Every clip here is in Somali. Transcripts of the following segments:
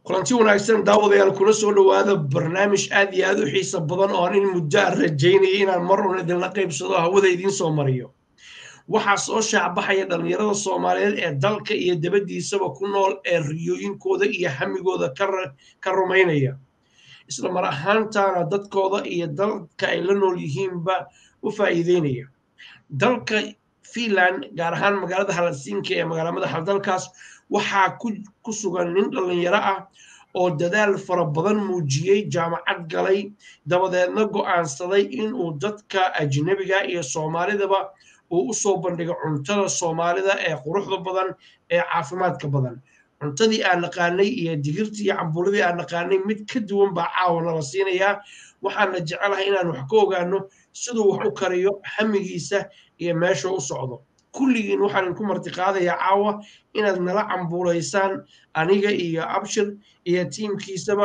kulanti wanaagsan daawadayaal kula soo dhowaada barnaamij aad iyo aad u xiiso badan oo aan in muddo aan rajaynaya inaan mar un idinla qaybsado hawada idiin soo mariyo waxaa soo shaacbaxaya dhallinyarada soomaaliyeed ee dalka iyo dabaddiisaba ku nool ee riyooyinkooda iyo hamigooda ka rumaynaya isla mar ahaantaana dadkooda iyo dalka ay la nool yihiinba u faa'iideynaya dalka finland gaar ahaan magaalada halasiinka ee magaala madaxa dalkaas waxaa ku sugan nin dhallinyaro ah oo dadaal fara badan muujiyey jaamacad galay dabadeedna go'aansaday inuu dadka ajnebiga iyo soomaalidaba uu u soo bandhigo cuntada soomaalida ee quruxda badan ee caafimaadka badan cuntadii aan naqaanay iyo digirtii iyo cambuuladii aan naqaanay mid ka duwan baa caawana la siinayaa waxaana jecelahay inaan wax ka ogaano siduu wax u kariyo hamigiisa iyo meesha u socdo kulligiin waxaan idinku martiqaadayaa caawa inaad nala cambuulaysaan aniga iyo abshir iyo tiimkiisaba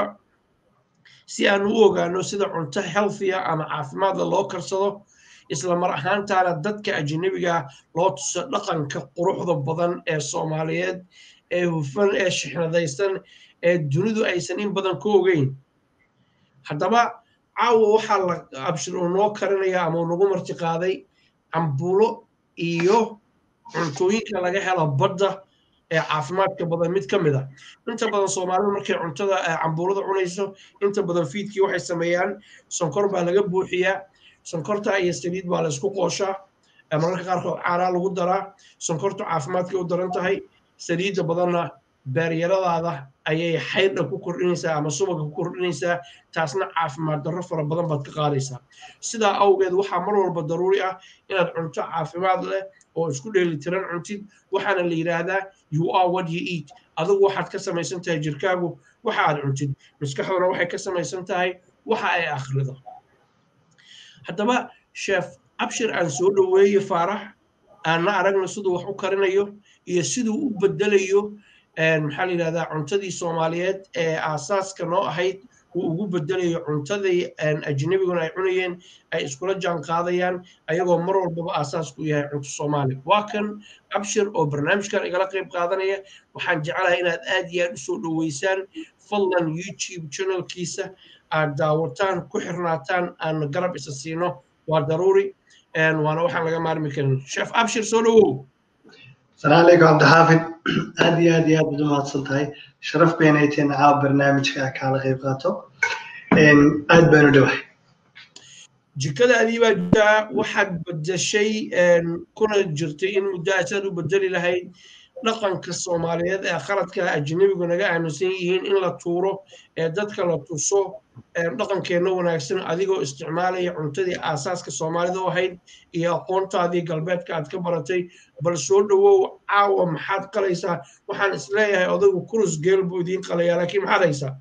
si aan u ogaano sida cunto healthia ama caafimaadla loo karsado isla mar ahaantaana dadka ajnebiga loo tuso dhaqanka quruxda badan ee soomaaliyeed ee hufan ee shixnadaysan ee dunidu aysan in badan ka ogeyn haddaba caawa waxaa la abshir uu noo karinaya ama uu nagu martiqaaday cambuulo iyo cuntooyinka laga helo badda ee caafimaadka badan mid ka mid a inta badan soomaalida markay cuntada cambuulada cunayso inta badan fiidkii waxay sameeyaan sonkor baa laga buuxiyaa sonkorta iyo saliid baa la isku qooshaa mararka qaarkood caaraa lagu daraa sonkortu caafimaadkay u daran tahay saliidda badanna beeryaradaada ayay xaydha ku kordhinaysaa ama subaga ku kordhinaysaa taasna caafimaad darro fara badan baad ka qaadaysaa sidaa awgeed waxaa mar walba daruuri ah inaad cunto caafimaad leh oo isku dheelitiran cuntid waxaana la yidhaahdaa you are what you eat adigu waxaad ka samaysan tahay jirkaagu waxa aad cuntid maskaxduna waxay ka samaysan tahay waxa ay akhrido haddaba sheef abshir aan soo dhoweeye faarax aanna aragna siduu wax u karinayo iyo siduu u bedelayo maxaa la yidhahdaa cuntadii soomaaliyeed ee aasaaska noo ahayd uu ugu bedelayo cuntadii ajnebiguna ay cunayeen ay iskula jaan qaadayaan ayagoo mar walbaba aasaasku yahay cunto soomaali waa kan abshir oo barnaamijkan igala qayb qaadanaya waxaan jecelahay inaad aad iyo aad usoo dhoweysaan fadlan youtube channelkiisa aad daawataan ku xirnaataan aan garab isa siino waa daruuri waana waxaan laga maarmi karin sheef abshir soo dhowow السلام عليكم عبد الحافظ aad iyo aad iyo aad baad umahadsan tahay sharaf baynay tahay caawa barnaamijka kaala qayb qaato aad baan u dhowahay jikadaadii baa jirtaa waxaad bedeshay kuna jirtay in muddo asaad u bedeli lahayd dhaqanka soomaaliyeed ee qaladka ajnebigu naga aaminsan yihiin in la tuuro ee dadka la tuso dhaqankeenna wanaagsan adigoo isticmaalaya cuntadii aasaaska soomaalida u ahayd iyo aqoontaadii galbeedka aad ka baratay bal soo dhowow caawa maxaad qalaysaa waxaan isleeyahay odaygu kurus geel buu idiin qalayaa laakiin maxaad haysaa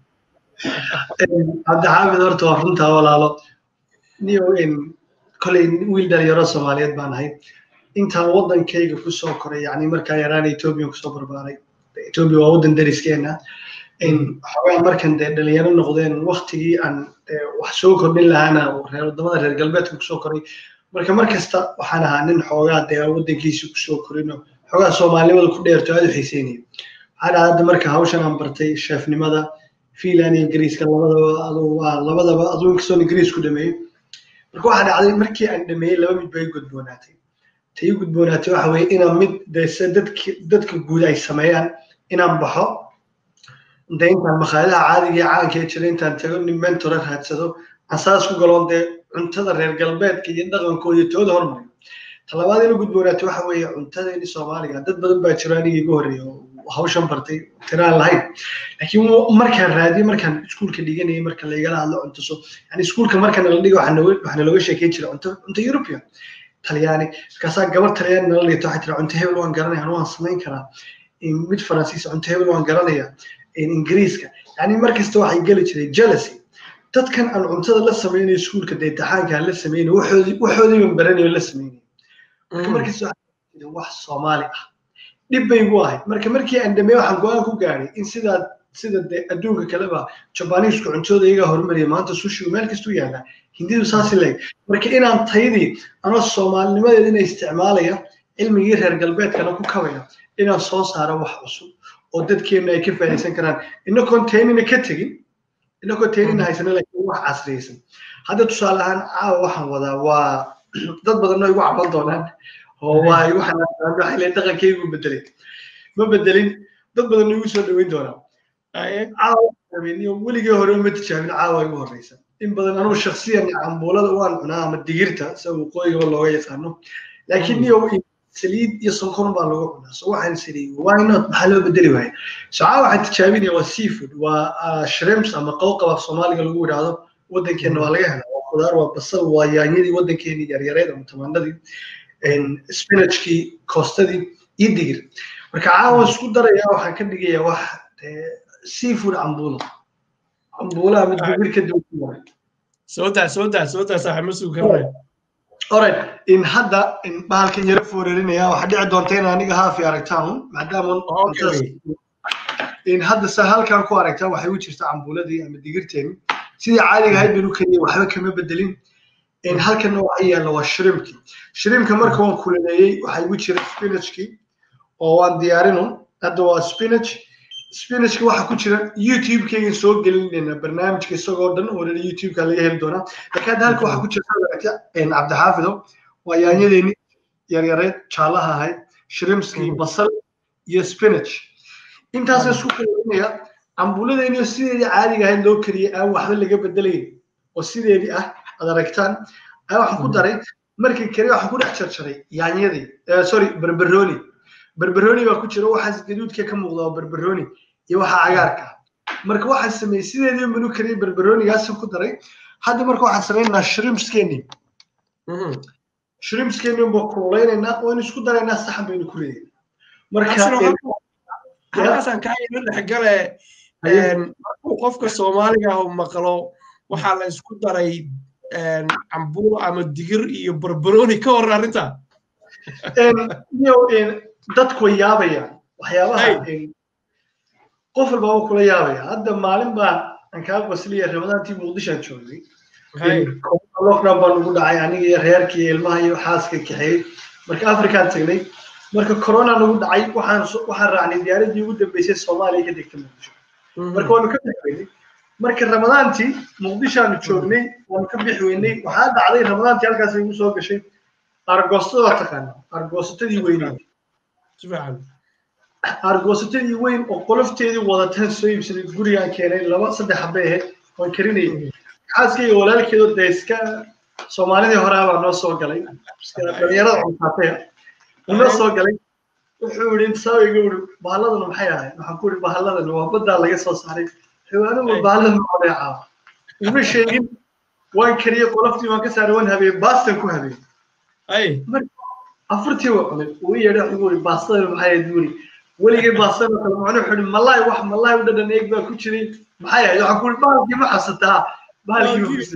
cabdixaafid horta waa runtaa walaalo niyo koley wiil dhalinyaro soomaaliyeed baan ahay intaan waddankayga kusoo koray yani markaa yaraan etoobiya kusoo barbaaray etoobiya waa waddan dariskeena xogaa markan dee dhalinyaro noqdeen waktigii aan wax soo kordhin lahaana reer wadamada reer galbeedka kusoo koray marka mar kasta waxaan ahaa nin xoogaa dee waddankiisa kusoo korino xoogaa soomaalinimada ku dheerto aad u xiiseynaya waxaa dhaha hadda marka hawshan aan bartay sheefnimada finland iyo ingiriiska labadaba labadaba aduu inkastoo ingiriis ku dhameeyey marka waxaa dhacday markii aan dhameeyey laba mid bay gudboonaatay tay u gudboonaatay waxa weeye inaan mid dese dadki dadka guud ay sameeyaan inaan baxo de intaan makhaayadaha caadiga iyo caanka ee jira intaan tago nin mentora raadsado aan saas ku galoon dee cuntada reer galbeedka iyo dhaqankooda iyo tooda hormariyo talabaad inu gudboonaatay waxa weeye cuntadeeni soomaaliga dad badan baa jiro aniga iga horreeya oo hawshan bartay tiraan lahayn laakiin markaan raadiyey markaan iskuulka dhiganayay marka laigala hadlo cuntaso yani iskuulka marka nala dhigo waxaa nalooga sheekeyn jira cunto cunto european talyaani markaasaa gabar talyaani nala dhigto waxay tira cunto hebel waan garanaya anu waan samayn karaa mid faransiis cunto hebel waan garanaya ingiriiska yani markasta waxay geli jiray jealousy dadkan aan cuntada la samaynayo iskuulka dee taxaanka aan la samaynayo waxoodii baan baranayo la samaynayo marka markasta wax soomaali ah dhib bay igu ahayd marka markii aan dhameey waxaan go-aan ku gaadhay in sidaa sida de adduunka kaleba jabaniisku cuntooda iyagaa horumariya maanta sushigu meel kastuu yaallaa hindidu saasi leeg marka inaan taydii anoo soomaalinimadeeda ina isticmaalaya cilmigii reer galbeedkana ku kabaya inaan soo saaro wax cusub oo dadkeenna ay ka faa'iidaysan karaan inagoon taynina ka tegin inagoo taynina haysana laakiin wax casriyaysan hadda tusaale ahaan caawa waxaan wadaa waa dad badan oo igu caban doonaan oo waa igu xanaaqaan waxay leeyihin dhaqankaygu bedelay ma bedelin dad badan igu soo dhaweyn doonaa caawa weligii hore uma tijaabin caawa igu horeysa in badan anugu shaksiyan cambuulada waan cunaa ama digirta sida waqooyigaba looga yaqaano laakiin niyo saliid iyo sonkor baa lagu cunaa so waxaan saliid why not maxaa loo bedeli waaya so caawa waxaan tijaabinaya waa seafood waa shrimps ama qowqab af soomaaliga lagu yidhaahdo waddankeenna waa laga helaa waa khudaar waa basal waa yaanyadii waddankeenii yaryareed ama tamaandadii spinachkii koostadii iyo digir marka caawa isku daraya waxaan ka dhigayaa wax seafood cambuulo cambuulo ama digir ka duwan soo daa soo daa soo daa saaxiib ma sugi karnay alright in hadda in bahalkan yaro fooreerinaya waxaa dhici doonta in aniga haafi aragtaan maadaama in hadda sa halkan ku aragtaa waxay u jirta cambuuladii ama digirteeni sidii caadiga ahayd baynu kariyey waxba kama bedelin in halkanna waxa yaalla waa shrimki shrimka marka waan kulaneeyey waxaa igu jira spinachki oo waan diyaarinun hadda waa spinach spinachka waxa ku jira youtube-kaygan soo gelinayna barnaamijka isagoo dhan oo dhan youtube-ka laga heli doonaa laakiin hadda halka waxaa ku jirta cabdixaafido waa yaanyadeeni yaryareed jaalaha ahayd shrimskii basal iyo spinach intaasa isku kalainaya cambuuladeeni sideedii caadiga ahayd loo kariyey aan waxba laga bedelayn oo sideedii ah aad aragtaan ayaa waxaan ku daray markii kariya waxaan ku dhex jarjaray yaanyadii sorry berberoni berberoni baa ku jira waxaas gaduudka ka muuqda oo berberoni iyo waxa cagaarka marka waxaan sameeyey sideedii manu kariyey berberonigaasaan ku daray hadda marka waxaan samaynaynaa shrimpskeeni shrimpskeeni baa kululaynayna waynu isku daraynaa saxan baynu ku leeyahay marka halkaasaan kaa ilo dhexgale markuu qofka soomaaliga ah maqlo waxaa la isku daray cambuulo ama digir iyo barbaroni ka warran arrinta dadku way yaabayaan waxyaabaha qof walba waa kula yaabaya hadda maalin baan aan kaa qosliya ramadaantii muqdishaan joogay lockdown baa nagu dhacay aniga iyo reerkii ilmaha iyo xaaska kaxeeyey marka afrikaan tagnay marka corona nagu dhacay waxaan waxaan raacnay diyaaradii ugu dambeysay soomaaliya ka degta muqdisho marka waanu ka bixi weynay marka ramadaantii muqdishaanu joognay waanu ka bixi weynay waxaa dhacday ramadaantii halkaas igu soo gashay argoostada waa taqaana argoosatadii weyneed argoosatadii weyn oo qolofteedii wadatan soo iibsaday gurigaan keenay laba saddex habay ahayd waan karinayay xaaskayga walaalkeedo dee iska soomaalidii horaa baa noo soo galay dhalinyarada cuntaatay noo soo galay wuxuu yidhi intisaabiga uri bahalladan maxay ahayd waxaan ku yidhi bahalladan waa baddaa laga soo saaray xiwaanigu bahalladan macodee caawa uma sheegin waan kariyey qoloftii waan ka saaray waan habiyey baastan ku habiyey afartii waa cunay uu yeedhay wuxuu yidhi baastadan maxay ahayd buu yidhi weligay baastan kale macnu wuxuu yidhi malaay wax malaay u dhadhan eeg baa ku jiray maxay ahayd waxaan ku yidhi bahalkii ma xasataa bahalkii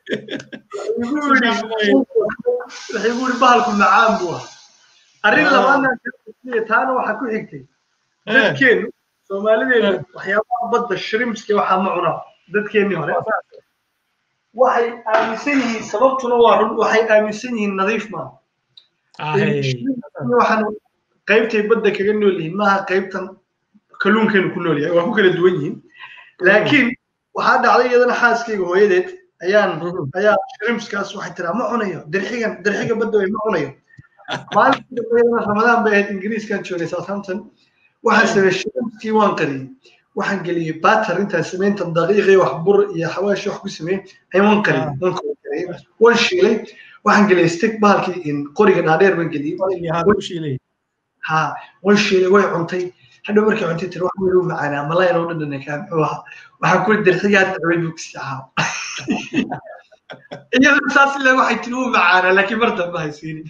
waxay gu yidhi bahalku macaan buu ah arrin labaadna taana waxaa ku xigtay dadkeenu soomaalideenu waxyaabaha badda shrimpska waxaa ma cunaa dadkeennii hore waxay aaminsan yihiin sababtuna waa run waxay aaminsan yihiin nadiif maaha waxaan qaybtay badda kaga nool yihiin maaha qaybtan kalluunkeenu ku nool yahay waa ku kala duwan yihiin laakiin waxaa dhacday iyadana xaaskayga hooyadeed ayaan ayaa shrimpskaas waxay tiraa ma cunayo dirxigan dirxiga badda way ma cunayo maalintii dambeydana ramadaan bay ahayd ingiriiskan joognay southampton waxaan sameeyey shrimpskii waan qariyey waxaan geliyey batter intaan samaynta daqiiqii wax bur iyo xawaashi wax ku sameeyey ayaan waan qariyey waan qariyey waan shiilay waxaan geliyey stick bahalkii qoriga dhaadheer baan geliyey ha waan shiilay way cuntay hadhow markay cuntay tiri wax weyn u macaanaa malayn oo dhadhan kaa muxuu ahaa waxaan ku dirxigaa dacway buu kasi ahaa iyada saas ilaa waxay tiri u macaanaa laakiin mar dambe haysiinin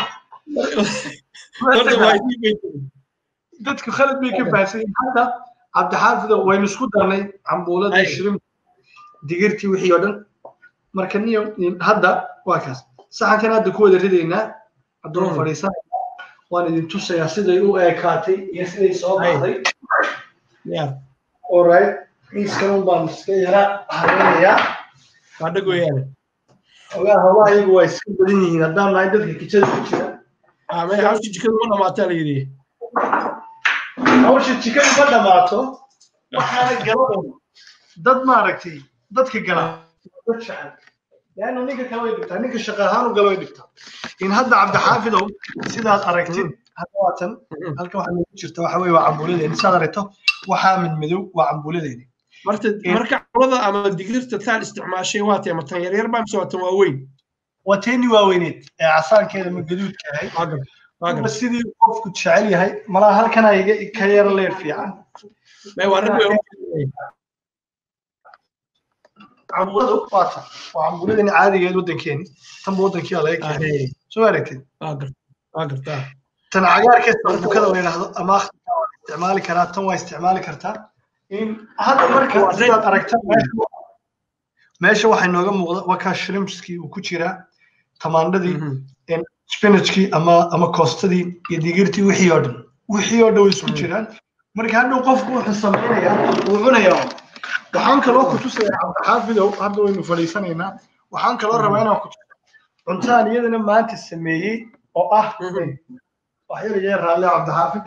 dadku khalad bay ka baahsan yihiin hadda cabdixaafido waynu isku darnay cambuuladii shirin digirtii wixii oo dhan marka niyo hadda waa kaas saxankan hadda ku wada ridaynaa hadduu fadhiisan waan idin tusayaa siday u eekaatay iyo siday soo baxday alright miiskan baan iska yaraa habeynayaa adhag weeyaane ogaa hawlaha iyagu waa iska badan yihiin haddaan nahay dadka kijada ku jira hawshii jikadu ma dhamaataa la yidhi hawsha jikadu ma dhammaato waxaana galado dad maaragtay dadka gala dad jecel leanna ninka kale way dhigtaa ninka shaqa ahaan u gala way dhigtaa in hadda cabdixaafidow sidaad aragtid hadda waatan halkan waxaa nagu jirta waxa weye waa cambuuladeeni sidaad aragto waxaa mid madow waa cambuuladeeni marta marka cambuulada ama digirta taad isticmaashay waa tee matan yaryar baa mise waa tan waaweyn waa teeni waaweyneed ee casaankeeda ma gaduudka ahay sidii qofku jecel yahay malaa halkana iga ka yara leer fiican cambuuladu waa tan waa cambuuladani caadigeed waddankeeni tanba waddankii laga keenay soo aragtid tan cagaarkee sarbukada la yidhaahdo ama akhtarka waa isticmaali karaa tan waa isticmaali kartaa in hadda marka sidaad aragta meesha waxay nooga muuqda waa kaa shrimpskii uu ku jiraa tamaandhadii spinachkii ama ama koostadii iyo digirtii wixii oo dhan wixii oo dhan way isku jiraan marka hadhow qofku wuxuu samaynayaa wuu cunayaa waxaan kaloo ku tusayaa cabdixaafidow hadda waynu fadhiisanaynaa waxaan kaloo rabaa inaan ku tusa cuntaan iyadana maanta sameeyey oo ah waxyar iga raalle cabdixaafid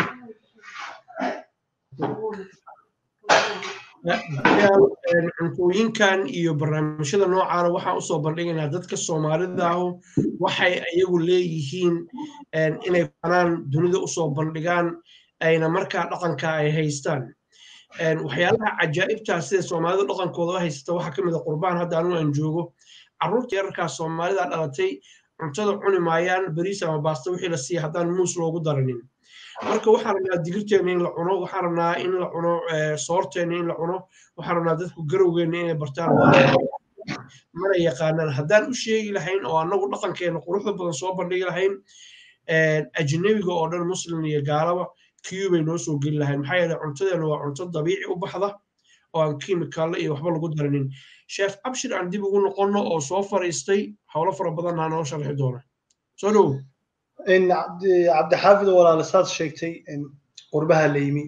cuntooyinkan iyo barnaamijyada noocaana waxaan usoo bandhigaynaa dadka soomaalida ahu waxay iyagu leeyihiin inay banaan dunida usoo bandhigaan ayna markaa dhaqanka ay haystaan waxyaalaha cajaa'ibtaa sida soomaalida dhaqankooda u haysata waxaa ka mid a qurbaan hadda anigu aan joogo carruurta yararkaa soomaalida dhalatay cuntada cuni maayaan bariis ama baasta wixii la siiya haddaan muus loogu daranin marka waxaan rabnaa digirteena in la cuno waxaan rabnaa in la cuno soorteena in la cuno waxaan rabnaa dadku garowgeena inay bartaan mana yaqaanaan haddaan u sheegi lahayn oo annagu dhaqankeena quruxda badan soo bandhigi lahayn ajnabiga oo dhan muslim iyo gaalaba kiyu bay noo soo geli lahayn maxaa yeele cuntadeena waa cunto dabiici u baxda oo aan kimikaalla iyo waxba lagu daranin sheef abshir aan dib ugu noqonno oo soo fariistay howlo fara badanna noo sharxi doona soo dhow in cabdixaafid walaala saad sheegtay qurbaha la yimi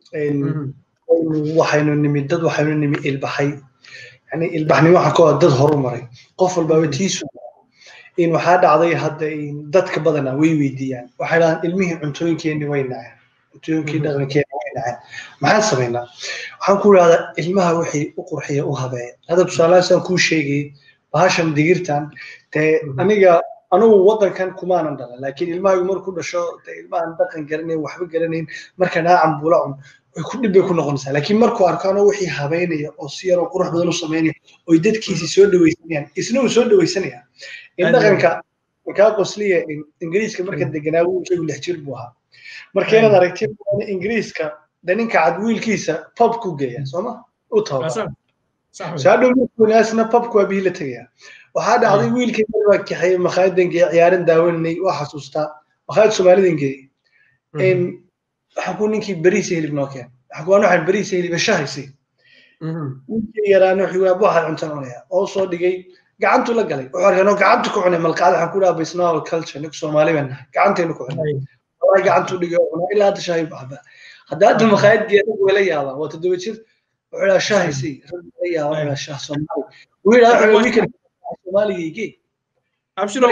waxaynu nimi dad waxaynu nimi ilbaxay yani ilbaxnimo waxaa ka dad horu maray qof walbaaba tiisu in waxaa dhacday hadda dadka badana way weydiiyaan waxay dhahaan ilmihii cuntooyinkeenni way naceen cuntooyinkii dhaqankeenni way naceen maxaan samaynaa waxaan ku idhahdaa ilmaha wixii u qurxiya u habeeya hadda tusaalahaasaan kuu sheegayay bahashan digirtan dee aniga anugu waddankan kumaanan dhalan laakiin ilmahaygu markuu dhasho dee ilmahan dhaqan garanayn waxba garanayn marka dhaa cambuula cun way ku dhib bay ku noqonaysaa laakiin markuu arko anoo wixii habeynaya oo si yaroo qurux badan u samaynaya oy dadkiisii soo dhawaysanayaan isna uu soo dhawaysanaya in dhaqanka kaa qosliya ingiriiska marka deganaa wiilkaygu lix jir buu ahaa marka inaad aragti ingiriiska de ninka cad wiilkiisa pub ku geeya sooma u tababar saadhow markuunaasna pubku waa bihii la tegaya waxaa dhacday wiilkay baa kaxeeyey makhaayaddan geeye ciyaaran daawanay waa xasuustaa makhaayad soomaalidan geeyey waxaa ku ninkii beriisa hilib noo keen waxaa ku waxaan beriisa hilib shahaysi wiilkii yaraana wuxuu yidhi waxaan cuntan cunaya oo soo dhigay gacantu la galay wuxuu arkay gacantu ku cunay malqaad waxaan ku dhaha bisnaal culture ninku soomaali baan nahay gacantaynu ku cunay wallahi gacantu dhigay cunaa ilaa hadda shaahi baxba hadda hadda makhaayad geeya rag wala yaabaa waa toddoba jir wuxuu dhaha shahaysi rag wala yaabaa wuxuu shah soomaali wuu yidhaha wuxuu wiilkan soomaaligaygii abshiro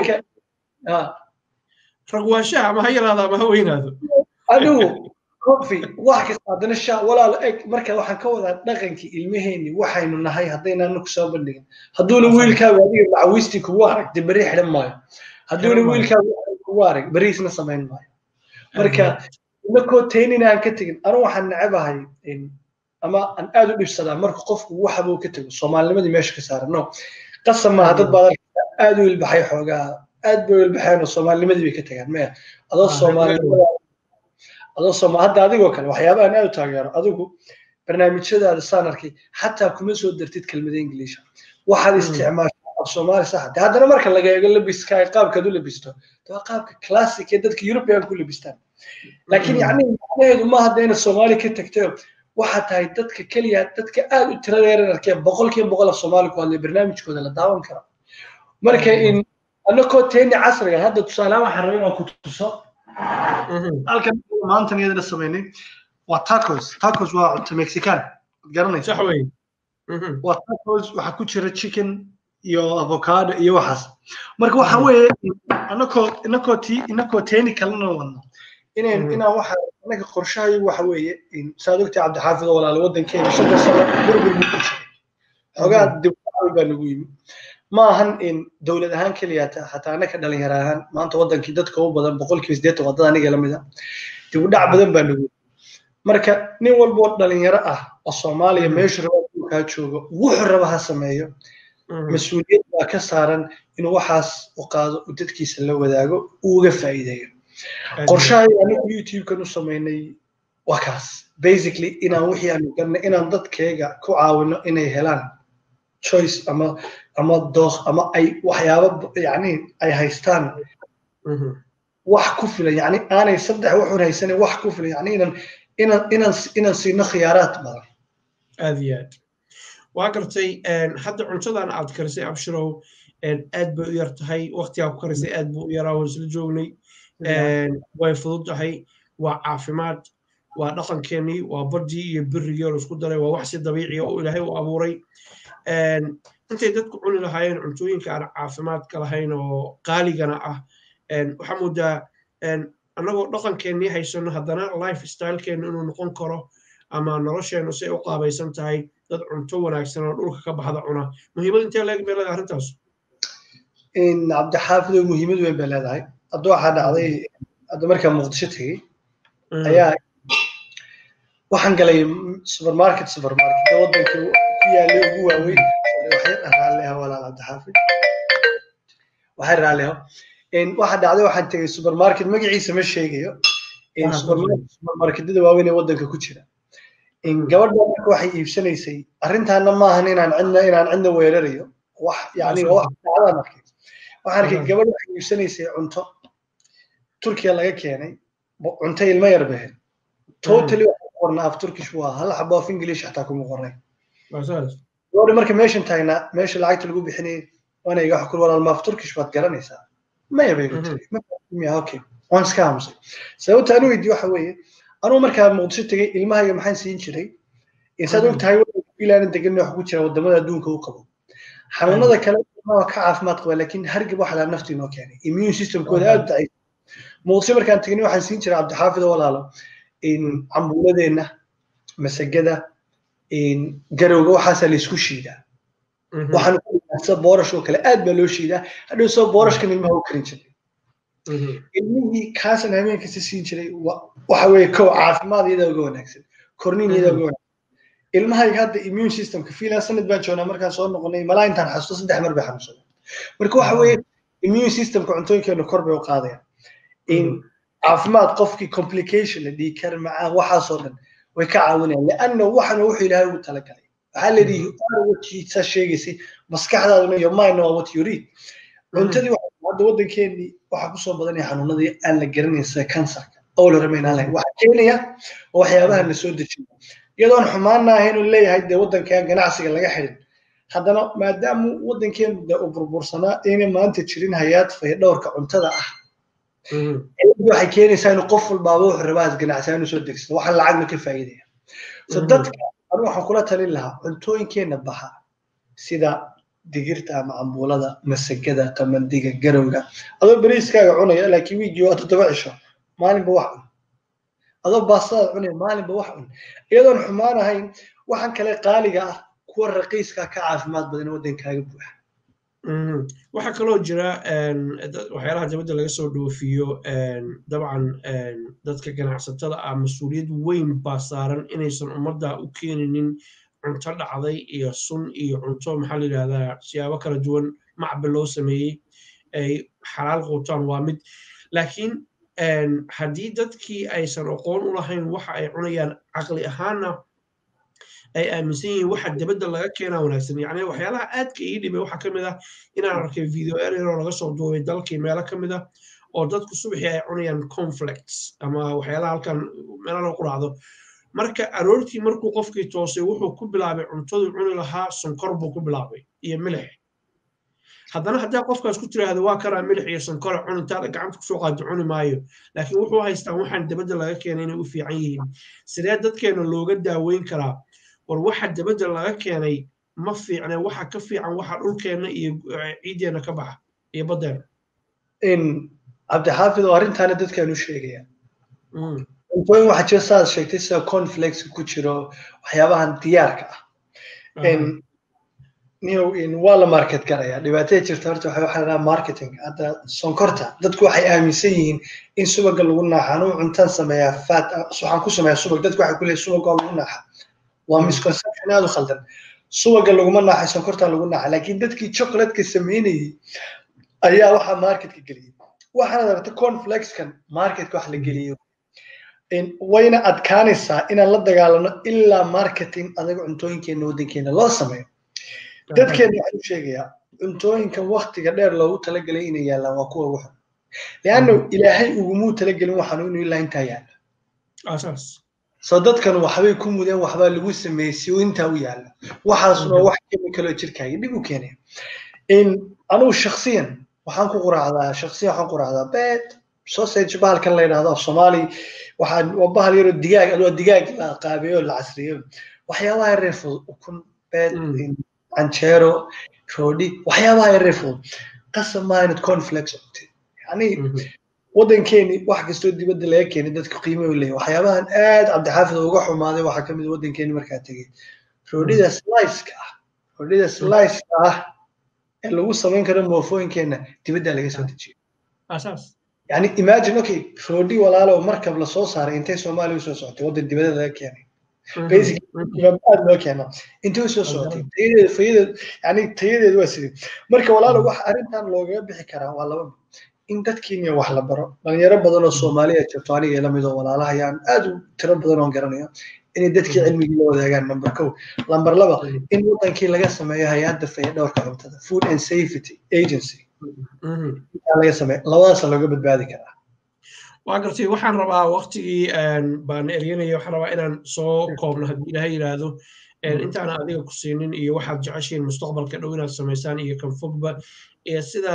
ragwaashaha ma ha yaraado ama ha weynaado adigu kofi wax kasta haddana sha walaal eg marka waxaan ka wadaa dhaqankii ilmaheenni waxaynu nahay haddaynaanu kusoo bandhigin hadduuna wiilkaagu adiga macawiistii kugu arag de beri xidhan maayo hadduuna wiilkaagu kugu arag beriisna samayn maayo marka inakoo taynina aan ka tegin anu waxaan necabahay ama aan aad u dhibsadaa marka qofku waxbuu ka tego soomaalinimadii meesha ka saaran no qasab maaha dad baad arkaysaa aad u ilbaxay xoogaa aad bay u ilbaxeen oo soomaalinimadii bay ka tegaan maya adoo soomaalinimada adoo sooma hadda adigoo kale waxyaabahan aad u taageero adigu barnaamijyadaada saan arkay xataa kuma soo dartid kelmada ingiliisha waxaad isticmaashaa af soomaali sax de haddana marka laga eego labiska ay qaabkaad u labisto waa qaabka classic ee dadka european ku labistaan laakiin yacni macnaheedu ma hadda inaad soomaali ka tagto waxaa tahay dadka keliya dadka aad u tirada yaran arkeen boqolkiiba boqol af soomaali ku hadlay barnaamijkooda la daawan karo marka in annakoo teeni casriga hadda tusaalehaan waxaan rabay inaan ku tuso halkan maantan iyadana samaynay waa tacos tacos waa cunto mexican garanaysa sax wey waa tacos waxaa ku jira chicken iyo avocado iyo waxaas marka waxa weeye inakoo inakoo ti inakoo teeni kalena wadno inaan inaan waxa annaga qorshahayu waxa weeye saad ogtahay cabdixaafid oo walaale waddankeena shanta sano burbur buu ku jiray xogaa dibdhacay baa nagu yimi ma ahan in dowlad ahaan keliya xataa annaka dhalinyaro ahaan maanta waddankii dadka u badan boqolkiiba siddeetan waa dad aniga la mid a dibudhac badan baa nagu yimi marka nin walba oo dhalinyaro ah oo soomaaliya meeshu raba kaa joogo wuxuu raba ha sameeyo mas-uuliyad baa ka saaran inuu waxaas u qaado u dadkiisa la wadaago uu uga faa'iideeyo qorshaha anigu youtube-kan u samaynay waa kaas basically inaan wixii aanu garnay inaan dadkayga ku caawino inay helaan choice ama ama dooq ama ay waxyaabo yani ay haystaan wax ku filan yani aanay saddex wuxuun haysanin wax ku filan yani inaan inaan inaan inaan siino khiyaaraad badan aad iyo aad waa gartay hadda cuntadan aad karisay abshirow aad bay u yar tahay waqtigaa ku karisay aad buu u yaraa waan isla joognay way fudud tahay waa caafimaad waa dhaqankeenii waa badii iyo birigii oo laisku daray waa wax si dabiiciya oo ilaahay u abuuray intay dadku cuni lahaayeen cuntooyinka aan caafimaadka lahayn oo qaaligana ah waxaa moodaa annagoo dhaqankeenii haysano haddana life stylekeennu inuu noqon karo ama nolosheennu si ay u qaabaysan tahay dad cunto wanaagsan oo dhulka ka baxda cuna muhiimad intee leeg bay leedahay arrintaas cabdixaafidow muhiimad weyn bay leedahay hadda waxaa dhacday hadda markaa muqdisho tegey ayaa waxaan galay supermarket supermarket waddanka ku yaalay ugu waaweyn waxay raalliha walaal cabdixaafid waxay raalliho waxaa dhacday waxaan tegey supermarket magaciisa ma sheegayo supermarketyada waaweyn ee waddanka ku jira gabadha marka waxay iibsanaysay arrintaana maahan inaan cidna inaan cidna weerarayo wax yani wax dhacdaan arkay waxaan arkay gabadh waxay iibsanaysay cunto turkiya laga keenay cunto ilmo yar bahed totally waxa ku qornaa af turkish waa hal xabo af english xataa kuma qornay gabadha marka meeshan taagnaa meesha lacagta lagu bixinayay waana iga xukun walaal ma af turkish baad garanaysaa maya bay ku tiri okay waan iska aamusay sababta anu weydiye waxa weeye anuu markaa muqdisho tegey ilmahayga maxaan siin jiray insaad og tahay ilaana degan wax ku jira wadamada adduunka u qabo xanuunada kale ka caafimaad qaba laakiin hargab waxa laa naftii noo keenay immune systemkooda aad dacay muqdisho markaan tegnay waxaan siin jiray cabdixaafid oo walaalo cambuuladeenna masagada garowga waxaasaa laysku shiidaa waxaan ku boorash oo kale aad baa loo shiidaa hadhow soo boorashkan ilmaha u karin jiray ilmihii kaasan habeenkasta siin jiray waxa weeye kow caafimaad iyadaa uga wanaagsan korniin iyadaa uga wanaagsan ilmahayga hadda immune systemka fiilan sanad baan joognaa markaan soo noqonay malaa intaan xasuusto saddex mar bay xanuunsadeen marka waxa weeye immune systemka cuntooyinkeenu kor bay u qaadayaan caafimaad qofkii complication la dhihi kara macaan waxaasoo dhan way ka caawinayaan lianna waxana wuxuu ilaahay ugu talagalay waxaa la yidhi watiisa sheegaysay maskaxdaaduna iyo mind waa what you read cuntadii hadda waddankeenii waxaa kusoo badanaya xanuunadii aan la garanayn sida kansarka oo la ramayn aan lahayn waxaa keenaya oo waxyaabaha la soo dejiyo iyadoon xumaana ahayn uu leeyahay dee waddankan ganacsiga laga xidhin haddana maadaama waddankeenu dee u burbursanaa inay maanta jirin hay-aad faydhowrka cuntada ah waxay keenaysaa inuu qof walbaaba wuxuu rabaa ganacsiga inuu soo degsado waxaan lacagna ka faa'iidaya so dadka anu waxaan kula talin lahaa cuntooyinkeena baxa sida digirta ama cambuulada masagada qamandiga garowga adoo beriiskaaga cunaya laakiin wiigii waa toddoba cisho maalinba wax cun adoo baastada cunaya maalinba wax cun iyadoon xumaan ahayn waxaan kale qaaliga ah kuwa raqiiska ka caafimaad badan waddankaaga buuxa waxaa kaloo jira waxyaalaha dibadda laga soo dhoofiyo dabcan dadka ganacsatada ah mas-uuliyad weyn baa saaran inaysan ummadda u keeninin cunto dhacday iyo sun iyo cunto maxaa la yidhahdaa siyaabo kala duwan macba loo sameeyey ay xalaal quutaan waa mid laakiin haddii dadkii aysan aqoon u lahayn waxa ay cunayaan caqli ahaanna ay aaminsan yihiin waxa dibadda laga keenaa wanaagsan yacni waxyaalaha aadka ii dhibay waxaa ka mid ah inaan arkay video error laga soo duubay dalkii meelo ka mid ah oo dadku subaxii ay cunayaan conflicts ama waxyaalaha halkan meelo lagu raacdo marka aroortii markuu qofkii toosay wuxuu ku bilaabay cuntaduu cuni lahaa sonkor buu ku bilaabay iyo milix haddana haddaa qofkaas ku tiraahdo waa kanaa milix iyo sonkora cun intaada gacanta kusoo qaado cuni maayo laakiin wuxuu haystaa waxaan dibadda laga keenay inay u fiican yihiin sidee dadkeena looga daaweyn karaa war waxa dibadda laga keenay ma fiicne waxa ka fiican waxa dhulkeenna iyo ciiddeenna ka baxa iyo baddeena cabdixaafid oo arrintaana dadkaan u sheegaya cuntooyin waxaa jira saad sheegtay sida conflex ku jiro waxyaabahan diyaarka ah new in waa la market garaya dhibaatada jirta horta waxa waxa lahaa marketing hadda sonkorta dadku waxay aaminsan yihiin in subaga lagu naaxa anuu cuntaan sameeyaa fat waxaan ku sameeyaa subag dadku waxay ku leeyihin subaga waa lagu naaxa waa misconception aad u khaldan subaga laguma naaxay sonkorta lagu naaxa laakiin dadkii chocolatka sameynayay ayaa waxaa marketka geliyey waxaad aragta conflexkan marketka wax la geliyo wayna adkaanaysaa inaan la dagaalano ilaa marketing adaga cuntooyinkeena waddankeena loo sameeyo dadkeena waxaan u sheegayaa cuntooyinkan waktiga dheer loogu talagelay inay yaallaan waa kuwa ugu xun leanna ilaahay ugumuu talagelin waxaanu inuu ilaa intaa yaalla soo dadkan waxbay ku mudeen waxbaa lagu sameeyey si uu intaa u yaalla waxaasuna wax kemikaloo jirkaaga dhib u keenaya anugu shaksiyan waxaan ku quraacdaa shaksiyan waxaan quraacdaa beed sausage bahalkan la yidhahdo af soomaali waxaan waa bahal yaroo digaag adoo digaag la qaabeeyo la casriyo waxyaabaha reer fudud ukun beed canjeero roodhi waxyaabaha yareer fudud qasab maa inad conflex cuntid yani waddankeeni wax kastoo dibadda laga keenay dadka qiimo u leeyahy waxyaabahan aad cabdixaafid uga xumaaday waxaa ka mid waddankeeni markaa tegey roodhida sliceka ah roodhida sliceka ah ee lagu samayn karo moofooyinkeenna dibaddaa laga soo dejiyo yani imagine okay roodhi walaalo markab lasoo saaray intay soomaaliya usoo socotay waddan dibadda laga keenay aad loo keeno intay usoo socotay tayadeeda fayadeed yani tayadeedu waa sidii marka walaalo wax arrintan loogaga bixi karaa waa laba in dadkiina wax la baro dhalinyaro badan oo soomaaliya jirto aniga ila mid oo walaalaha ayaan aad u tiro badan oon garanayo inay dadkii cilmigii la wadaagaan number kow number laba in wadankii laga sameeyo hay-adda fayadhowrka cuntada food and safety agency laga sameeyo labadaasa looga badbaadi karaa waa gartay waxaan rabaa waktigii baan eryanaya waxaan rabaa inaan soo koobno haddii ilaha yidhaahdo intaana adiga ku siinin iyo waxaad jeceshiin mustaqbalka dhow inaad samaysaan iyo kan fogba iyo sida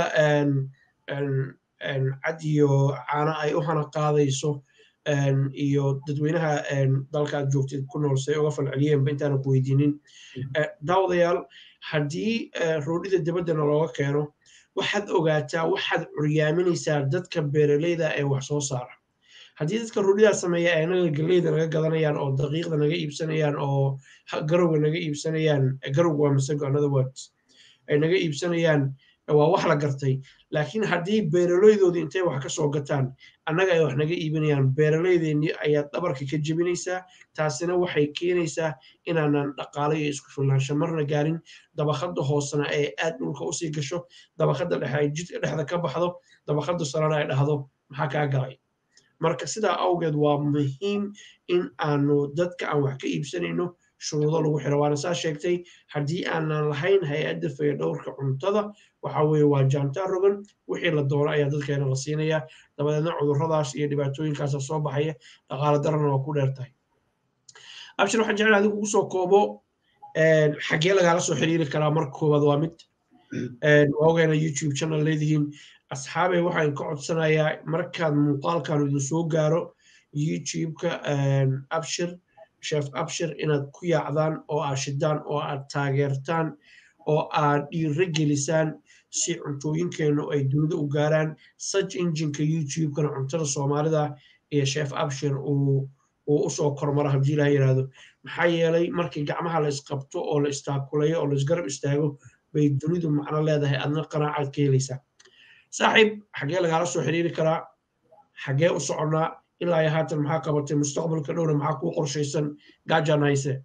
cad iyo caano ay u hana qaadayso iyo dadweynaha dalka aad joogtid ku nool say uga falceliyeenba intaana ku weydiinin daawadayaal haddii roodhida dibaddana looga keeno waxaad ogaataa waxaad curyaaminaysaa dadka beeraleyda ee wax soo saara haddii dadka roodhidaa sameeya ay anaga galleyda naga gadanayaan oo daqiiqda naga iibsanayaan oo garowga naga iibsanayaan garowga waa masago another words ay naga iibsanayaan waa wax la gartay laakiin haddii beeraleydoodii intay wax ka soo gataan annaga ay wax naga iibinayaan beeraleydeennii ayaad dhabarka ka jebinaysaa taasina waxay keenaysaa inaanan dhaqaalo iyo isku filnaansho marna gaarin dabaqadda hoosena ee aad dhulka usii gasho dabaqadda dhexe ay jidka dhexda ka baxdo dabaqadda sarena ay dhahdo maxaa kaa galay marka sidaa awgeed waa muhiim in aanu dadka aan wax ka iibsanayno shuruudo lagu xiro waana saa sheegtay haddii aanan lahayn hay-adda fayadhowrka cuntada waxa weeye waa jaantaa rogan wixii la doono ayaa dadkeena la siinayaa dabadeedna cudurradaas iyo dhibaatooyinkaasa soo baxaya dhaqaale darana waa ku dheer tahay abshir waxaan jeclaa adigu ugu soo koobo xaggee lagaala soo xiriiri karaa marka koowaad waa mid waa ogeena youtube channel leedihiin asxaabey waxaan ka codsanayaa markaad muuqaalkan idin soo gaaro youtube-ka abshir sheef abshir inaad ku yaacdaan oo aad shidaan oo aad taageertaan oo aad dhiiro gelisaan si cuntooyinkeennu ay dunida u gaaraan search engineka youtube-kana cuntada soomaalida iyo sheef abshir uu uu usoo kormaro haddii ilaha yidhaahdo maxaa yeelay markii gacmaha la isqabto oo la istaakulayo oo la isgarab istaago bay dunidu macno leedahay adna qanaacaad ka helaysaa saaxiib xaggee lagaala soo xiriiri karaa xaggee u soconnaa ilaa iyo haatan maxaa qabatay mustaqbalka dhowna maxaa kuu qorshaysan gaajaan hayse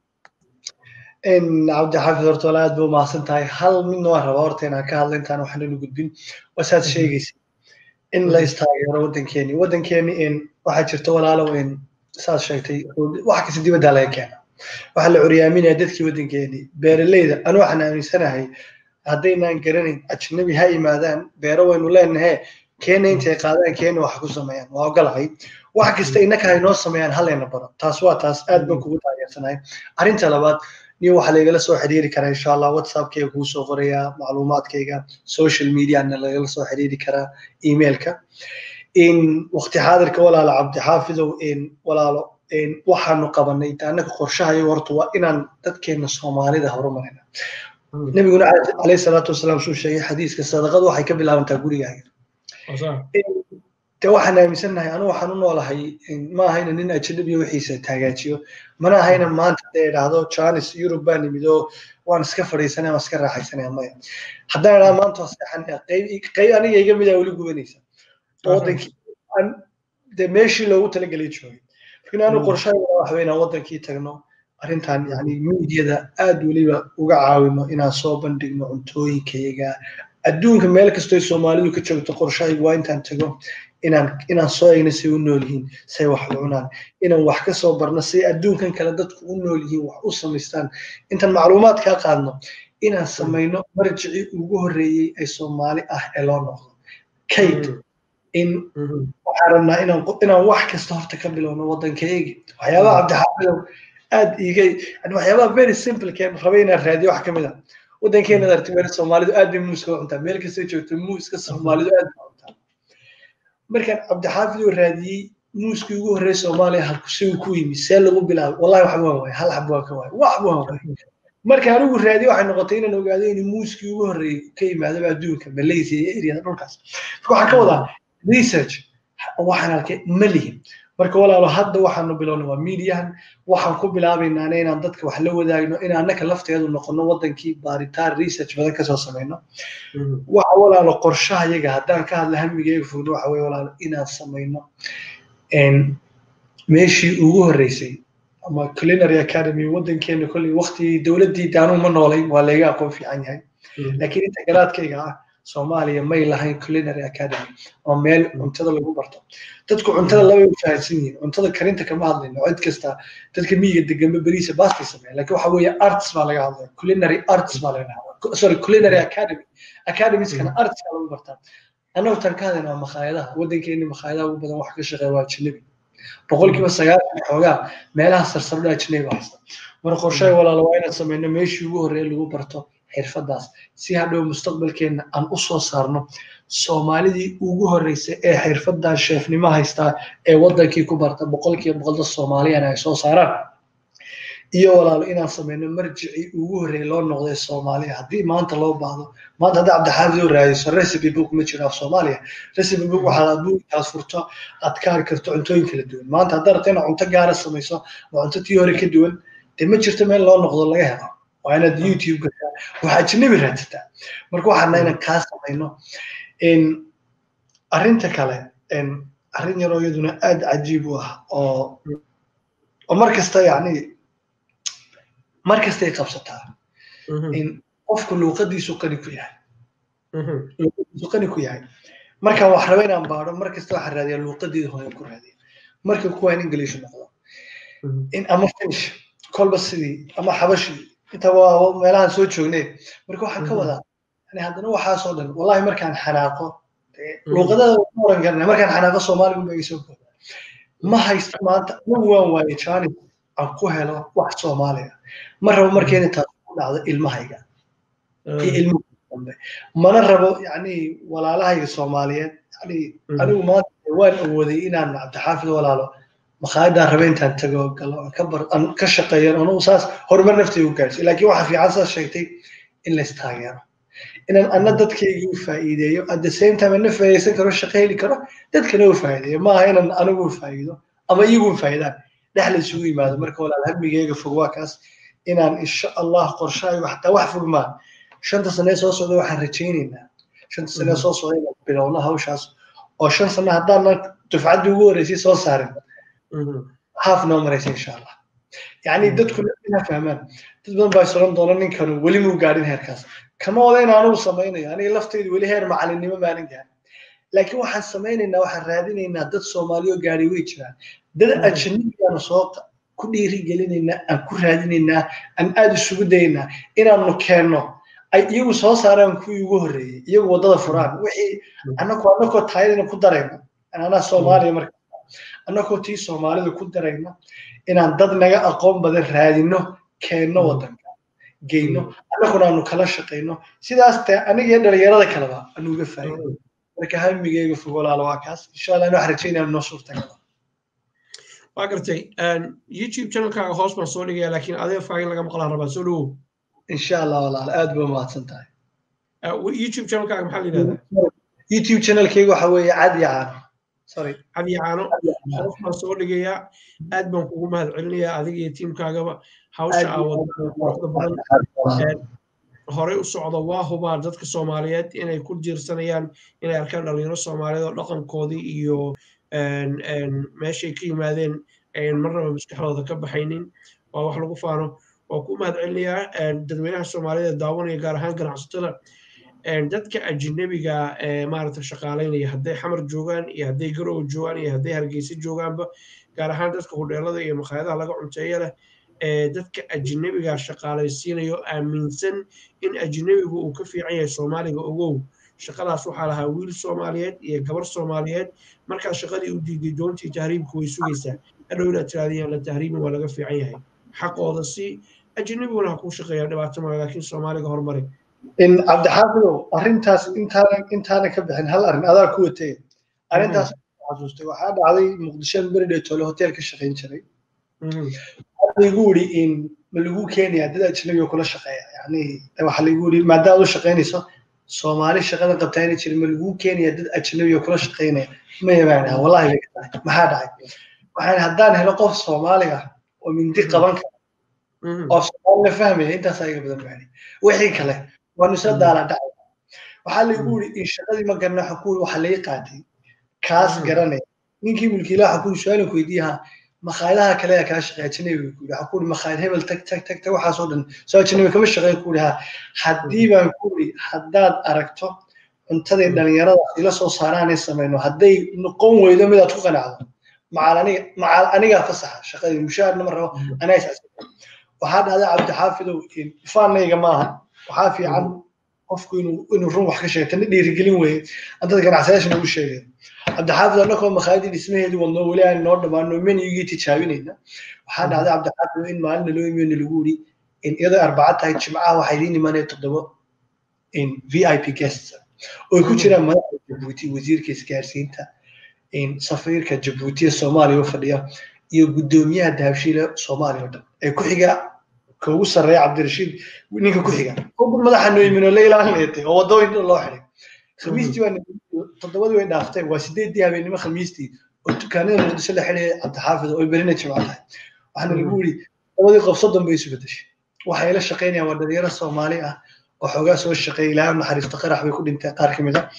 cabdixaafid horta wala aad ba u mahadsan tahay hal midna waan rabaa horta inaan ka hadla intaan waxnanu gudbin wasaad sheegaysa in la istaageero waddankeeni waddankeeni waxaa jirta walaalow saad sheegtay wax kasta dibaddaa laga keena waxaa la curyaaminaya dadkii waddankeeni beeraleyda anu waxaan aaminsanahay haddaynaan garanayn ajnabi ha yimaadaan beero waynu leenahe keena intay qaadaan keena wax ku sameeyaan waa ogolahay wax kasta innaka haynoo sameeyaan halayna baro taas waa taas aad baan kugu taageersanahay arrinta labaad niyo waxaa laigala soo xiriiri karaa insha allah whatsappkayga kuu soo qorayaa macluumaadkayga social mediana lagala soo xiriiri karaa emailka in waqti xaadirka walaalo cabdixaafidow walaalo waxaanu qabanay annaka qorshahayo horta waa inaan dadkeena soomaalida horumarina nabiguna calayhi salaatu wasalaam suu sheegay xadiiska sadaqadu waxay ka bilaabantaa gurigaaga de waxaan aaminsannahay anu waxaan u noolahay ma ahayna nin ajanabiya wixiisa taagaajiyo mana ahayna maanta dee idhaahdo janis yurub baan nimid oo waan iska fadhiisanaya waan iska raaxaysanaya maya haddaan idhaha maanta waa seexanaya qayb qayb aniga iga mid a weli gubanaysa wadankii de meeshii loogu talagelay joogay lakin anu qorshaha waxa wey inaan wadankii tagno arrintan yani miidiyada aad weliba uga caawino inaan soo bandhigno cuntooyinkayaga adduunka meel kastoy soomaalidu ka joogto qorshahaygu waa intaan tago inaan inaan soo egno say u nool yihiin say wax u cunaan inaan wax ka soo barno say adduunkan kale dadku u nool yihiin wax u samaystaan intaan macluumaad kaa qaadno inaan samayno marjicii ugu horreeyey ee soomaali ah ee loo noqdo kayd in waxaan rabnaa inaan inaan wax kasta horta ka bilowno waddankaegi waxyaabaha cabdixaafidow aad iiga yani waxyaabaha very simple keen rabay inaan raadiyo wax ka mid a waddankeena arti meel soomaalidu aad bay muuska u cuntaa meel kastoo joogto muuska soomaalidu aad bay cuntaa markaan cabdixaafid oo raadiyey muuskii ugu horreeyay soomaaliya halku si uu ku yimi see lagu bilaabay wallahi wax waan waay hal xab waan ka waay wax waan waay marka anigu raadiye waxay noqotay inaan ogaado in muuskii ugu horreeyay ka yimaadaba adduunka malaysia iyo eryada dhulkaas marka waxaan ka wadaa research waxaan arkay ma lihin marka walaalo hadda waxaanu bilowna waa mediahan waxaan ku bilaabaynaa inaan dadka wax la wadaagno in annaka lafteedu noqono wadankii baaritaan research badan kasoo samayno waxa walaalo qorshaha yaga haddaan ka hadla hamigayga fogno waxa weye walaalo inaan samayno meeshii ugu horreysay ama culinary academy wadankeena kolley waktigii dowladdii daanuu ma noolayn waa layga aqoon fiican yahay laakiin inta garaadkayga ah soomaaliya may lahayn culinary academy oo meel cuntada lagu barto dadku cuntada labay u fahansan yihiin cuntada karinta kama hadlayno cid kasta dadka miyiga deganba beriisa baastay sameeya laakiin waxa weeye arts baa laga hadlaya culinary arts baa laga hadlaya sorry culinary academy academieskana arts baa lagu bartaa annagu tan ka hadlayna waa makhaayadaha waddankeeni makhaayadaha ugu badan wax ka shaqeeya waa ajnabi boqolkiiba sagaashan xoogaa meelaha sarsardha ajnabi baa haysta marka qorshaha walaala waa inaan sameyno meeshii ugu horreeya lagu barto xirfadaas si hadhow mustaqbalkeenna aan u soo saarno soomaalidii ugu horreysay ee xirfadan sheefnimo haystaa ee waddankii ku barta boqolkiiba boqolda soomaaliyana ay soo saaraan iyo walaalo inaan sameyno marjicii ugu horreeyay loo noqday soomaaliya haddii maanta loo baahdo maanta hadda cabdixaafid oo raadiso recipe book ma jiro af soomaaliya recipe book waxaad adduunkaas furto aad ka hari karto cuntooyin kala duwan maanta haddaad rabto inaad cunto gaara samayso oo cunto tii hore ka duwan dee ma jirto meel loo noqdo laga helo waa inaad youtube gashaa waxaa ajnabi raadsataa marka waxaana inaan kaa samayno arrinta kale arrin yaroo iyaduna aad cajiib u ah oo oo mar kasta yacni mar kastay qabsataa in qofku luuqadiisu qani ku yahay luuqadiisu qani ku yahay markaan wax raba inaan baadho mar kasta waxaan raadiyaa luuqadeeda hooyan ku raadiya marka kuwa in english noqdo in ama finish kolba sidii ama xabashi inta waa meelahan soo joognee marka waxaan ka wadaa yani haddana waxaasoo dhan wallahi markaan xanaaqo luuqadada ma oran karna markaan xanaaqo soomaaligu ma soo kooda ma haysto maanta anigu waan waaye janis aan ku helo wax soomaaliya ma rabo markeena taas ku dhacdo ilmahayga iyo ilmaha dambe mana rabo yani walaalahayga soomaaliyeed yani anigu maanta waan awooday inaan cabdixaafid walaalo makhaayadaan rabe intaan tago galo aan ka shaqeeyan anu saas horumar naftay u gaarsiy laakiin waxa fiican saas sheegtay in la istaageero inaan anna dadkayga u faa'iideeyo at the same time ana faa'iideysan karo shaqo heli karo dadkana u faa'iideeyo maaha inaan anigu u faa'iido ama iyagu faa'iidaan dhex la isugu yimaado marka walaal hamigeyga fog waa kaas inaan insha allah qorshahaygu xataa wax fog maa shanta sane soo socda waxaan rajaynaynaa shanta sane soo socda inaan bilowno hawshaas oo shan sane haddaanan dufcaddii ugu horreysay soo saarin haaf noo maraysa insha allah yani dadku ina fahmaan dad badan baa soran doona ninkanu weli muu gaadhin heerkaas kama wada in anugu samaynayo aniga lafteydu weli heer macalinimo maanan gaarin laakiin waxaan samaynaynaa waxaan raadinaynaa dad soomaaliyo gaadhay way jiraan dad ajnabigaanu soo ku dhiiri gelinaynaa aan ku raadinaynaa aan aad isugu dayaynaa inaanu keenno ay iyagu soo saaraan kuwii ugu horreeyey iyagu waddada furaan wixii annako annakoo taayadina ku darayna anaa soomaaliya marka annakoo tii soomaalida ku darayna inaan dad naga aqoon badan raadino keenno waddanka geyno annaguna aanu kala shaqayno sidaas te aniga iyo dhalinyarada kaleba aanu uga faa'iido marka hamigeyga fog walaalo waa kaas insha allah waxaan rajaynaya noo suurtagala waa gartay youtube channelkaaga hoos baan soo dhigaya laakiin adee faagin laga maqlaan rabaa soo dhawow insha allah walaalo aad ba mahadsan tahay youtube channelkaaga maxaa la yidhahdaa youtube channelkeyga waxa weeye cad iyo caano cabdi caano qof baan soo dhigayaa aad baan kugu mahad celinayaa adiga iyo tiimkaagaba hawsha aawada badan horey u socda waa hubaa dadka soomaaliyeed inay ku jiirsanayaan inay arkaan dhalinyaro soomaaliyeed oo dhaqankoodii iyo meeshay ka yimaadeen ayan marnaba maskaxdooda ka baxaynin waa wax lagu faano waa ku mahad celinayaa dadweynaha soomaaliyeed ee daawanaya gaar ahaan ganacsatada dadka ajnabiga maaragta shaqaalaynaya hadday xamar joogaan iyo hadday garowe joogaan iyo hadday hargeysa joogaanba gaar ahaan dadka hudheelada iyo makhaayadaha laga cunteeya leh dadka ajnabiga shaqaalaysiinayo aaminsan in ajnabigu uu ka fiican yahay soomaaliga ogow shaqadaas waxaa lahaa wiil soomaaliyeed iyo gabar soomaaliyeed markaad shaqadii u diiday doontii tahriibka way sugaysaa hadhow inaad tiraadiyaan la tahriibin waa laga fiican yahay xaqooda si ajnabiguna ha kuu shaqeeya dhibaato male laakiin soomaaliga horumari cabdixaafidow arrintaas intaanan intaanan ka bixin hal arrin adaa ku watay arrintaas xasuustay waxaa dhacday muqdisho beridhetole hotel ka shaqayn jiray lagu uri in ma lagu keenaya dad ajnabi oo kula shaqeeya yani waxa lagu uri maadaama u shaqaynayso soomaali shaqada qabtaa inay jirin ma lagu keenaya dad ajnabi oo kula shaqaynaya maya baan dhaha wallahi bay ka tahay maxaa dhacay waxaan haddaan helo qof soomaali ah oo mindi qaban kara oo soomaalina fahmaya intaasaa iga badan baani wixii kale waanu isla daala dhacay waxaa lagu uri in shaqadii ma garna waxa ku waxa laga qaatay kaas garanaya ninkii mulkiilaha waxa ku su-aalan ku weydiiyaha makhaayadaha kale ee kaa shaqeeya ajnabiga ku yidhi waxaa ku yidhi makhaayad hebel tag tag tag tag waxaasoo dhan soo ajnabi kama shaqeeya ku yidhi ha haddii baan ku yidhi haddaad aragto cuntadii dhalinyarada ila soo saaraan ay samayno hadday noqon weydo midaad ku qanacdo macal aniga macal anigaa fasaxa shaqadii mushaharna ma rabo anaa is waxaa dhahday cabdixaafidow faanayga maaha waxaa fiican qofku inuu inuu run wax ka sheegto na dhiirigelin weeye dad ganacsadayaasha nagu sheegay cabdixaafid annakoo makhaayadii dhismaheedii wadnoo weli aan noo dhammaano menugii tijaabinayna waxaa dhacday cabdixaafid in maalina loo imeyna lagu yidhi in iyadoo arbaca tahay jimcaha waxaa idiin imanaya toddobo in v i p guests oo ku jiraan madaxda jabuuti wasiirka isgaarsiinta in safiirka jabuuti ee soomaaliya u fadhiya iyo guddoomiyaha dahabshiila soomaaliya oo dhan ee ku xiga ka ugu sarreeya cabdirashiid ninka ku xiga oo madaxa noo imin oo la ilaalinaytay oo waddooyin loo xiday khamiistii waa toddobadii way dhaaftay waa sideedii habeenimo khamiistii oo dukaanada muqdisho la xidhaya cabdixaafid oo berina jimco tahay waxaana lagu yidhi labadii qof soddon bay isu bedeshay waxay la shaqaynayaan waa dhalinyaro soomaali ah oo xoogaa soo shaqeeya ilaahay naxariista qarax bay ku dhintay qaar ka mid a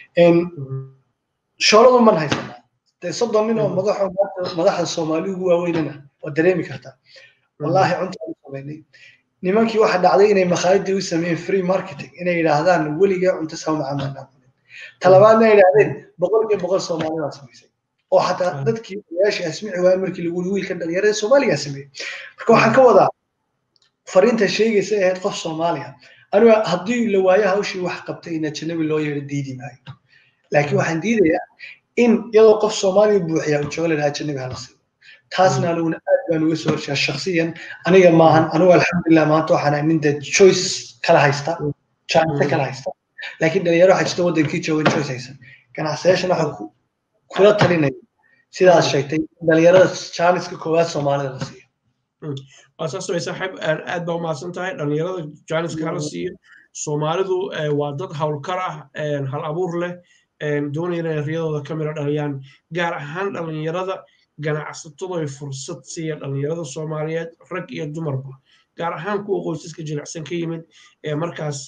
shooladu man haysanaa dee soddon nin oo madaxo madaxda soomaali ugu waaweynana waa dareemi kartaa wallaahi cuntaan samaynay nimankii waxa dhacday inay makhaayadii u sameeyeen free marketing inay yidhaahdaan weligaa cunto sama macaamilnaa talabaadna ay yidhaahdeen boqol iyo boqol soomaali baa samaysay oo xataa dadkii odayaashii asmici waaya markii lagu yiri wiilka dhalinyarada soomaaligaa sameeyey marka waxaan ka wadaa fariinta sheegaysa ahayd qof soomaaliya aniga haddii la waayo hawshii wax qabtay in ajanabi loo yeedho diidi maayo laakiin waxaan diidayaa in iyadoo qof soomaaliya buuxiya uu joogo lahaa ajanabi hala siiyo taasna aniguna aad baan uga soo horshaa shaksiyan aniga maahan anigu alxamdulilah maanta waxaan nin dee choice kala haysta chance kala haysta laakiin dhalinyaro waxaa jirta waddankii joogan choice haysan ganacsadayaashana waxaan kula talinaya sidaad sheegtay dhalinyarada jaaniska koowaad soomaalida la siiyo waa saas way saaxiib aad baa umahadsan tahay dhalinyarada jaaniska hala siiyo soomaalidu waa dad howlkar ah hal abuur leh doonaya inay riyadooda ka mira dhaliyaan gaar ahaan dhalinyarada ganacsatadu ay fursad siiya dhalinyarada soomaaliyeed rag iyo dumarba gaar ahaan kuwa qoysaska jilicsan ka yimid ee markaas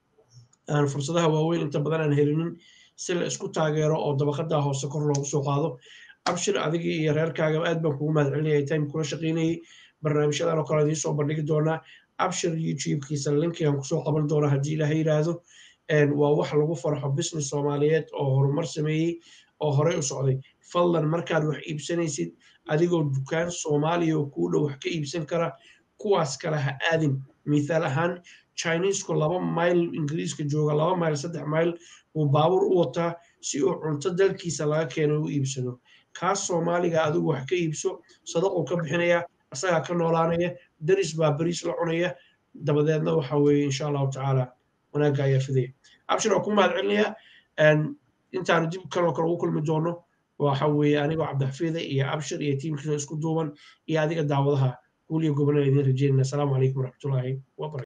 aan fursadaha waaweyn inta badan aan helinin si la isku taageero oo dabaqadaa hoose kor loogu soo qaado abshir adigii iyo reerkaaga aad baan kugu mahad celinaya time kula shaqaynayay barnaamijyadan oo kale idiin soo bandhigi doonaa abshir youtubekiisa linkigan kusoo qaban doona haddii ilaahay yidhaahdo waa wax lagu farxo business soomaaliyeed oo horumar sameeyey oo horey u socday fadlan markaad wax iibsanaysid adigoo dukaan soomaaliya oo kuu dhow wax ka iibsan kara kuwaas kale ha aadin mithaal ahaan chinesku laba mayl ingiriiska jooga laba mayl saddex mayl uu baabuur u wataa si uu cunto dalkiisa laga keeno u iibsado kaas soomaaliga adigu wax ka iibso sadaquu ka bixinaya asagaa ka noolaanaya daris baa bariis la cunaya dabadeedna waxa weeye insha allahu tacaala wanaagga ayaa fidaya abshir waa ku mahad celinaya intaanu dib kanoo kale ugu kulmi doono waxa weeye anigoo cabdixafiida iyo abshir iyo tiimkiisa isku duuban iyo adiga daawadaha guul iyo gobonada idiin rajeynayna asalaamu calaykum waraxmatullaahi wabarakatu